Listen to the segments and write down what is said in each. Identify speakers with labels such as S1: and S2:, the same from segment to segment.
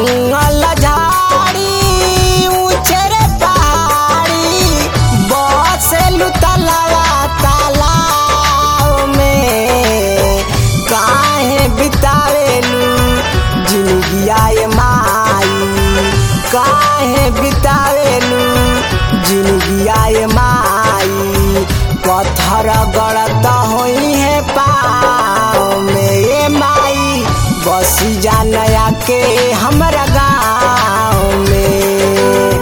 S1: जंगल झाड़ी ऊंचेरे पहाड़ी बसेलु तलवा तालाब में काहे बितावेलू जिंदगिया ये माई काहे बितावेलू जिंदगिया ये माई पत्थर गड़त होई है पाँव में ये माई बसी जानया के हमरा गाँव में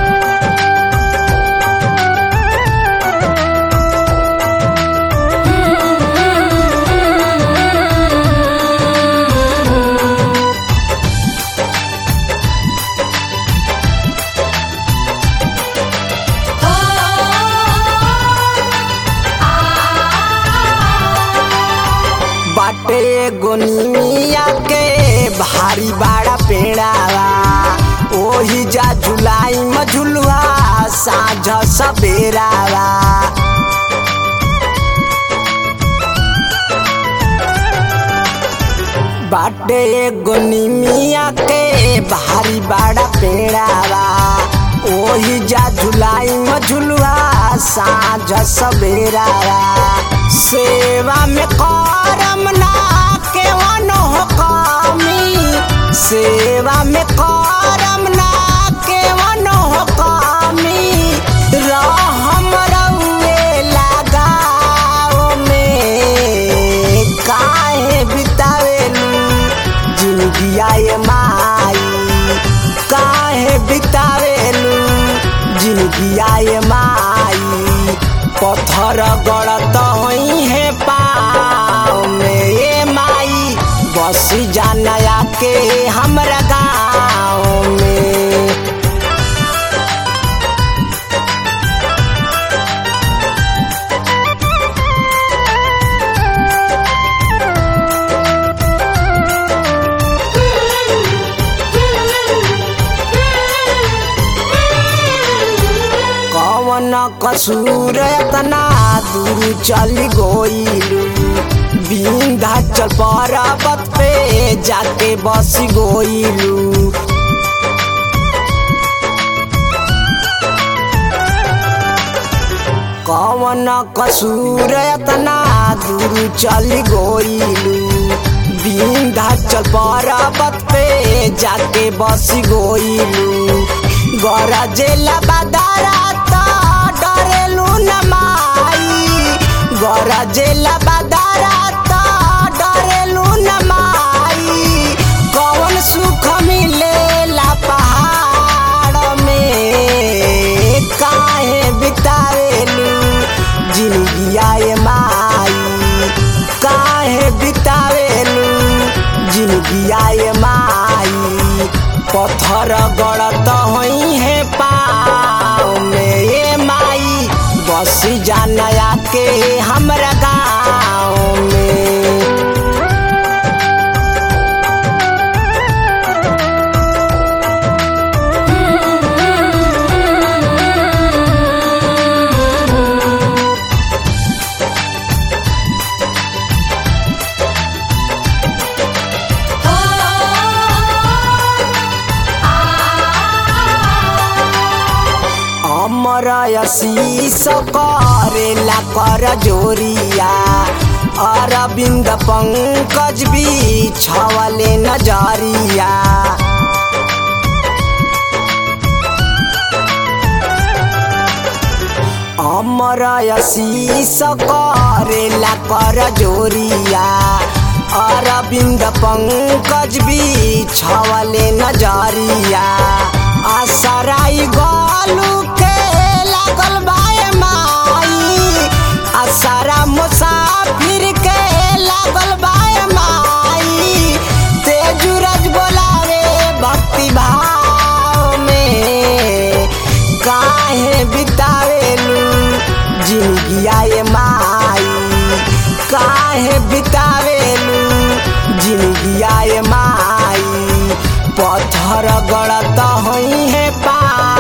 S1: बाटे गोनिया के भारी बाड़ा पेड़ावा ओही जा जुलाई में झुलुआ साँझ सबेरावा बाटे गोनिमिया के भारी बाड़ा पेड़ावा ओही जा जुलाई में झुलुआ साँझ सबेरावा सेवा में करम ना के वनो हो कमी सेवा में करम ना के वनो हो कमी रहम रउए लगाओ में काहे बितावेलू जिंदगिया ये माई काहे बितावेलू जिंदगिया ये माई पत्थर गड़त होई है पाँव में ये माई बस जानया के हमरा गाँव में कवन कसूर एतना दूर चल गोइलू विंध्याचल पर्वत पे जाके बस गोइलू कवन कसूर एतना दूर चल गोइलू विंध्याचल पर्वत पे जाके बस गोइलू गरजेला बदारा त डरेलू न माई गरजेला बदारा त डरेलू न माई कौन सुख मिलेला पहाड़ में काहे बितावेलू जिंदगिया ये माई काहे बितावेलू जिंदगिया ये माई पत्थर गड़त होई है पाँव में ये माई बस जानया के हमरा गाँव में अमर शीस करेला कर जोरिया अरविंद पंकज भी छवले नजरिया अमर शीस करेला कर जोरिया अरविंद पंकज भी छवले नजरिया आसराई गलू के लागल बाए माई आसारा मुसाफिर के लागल बाए माई तेजूरज बोलावे भक्ति भाव में काहे बितावेलू जिंदगिया ये माई काहे बितावेलू जिंदगिया ये माई पत्थर गड़त होई है पा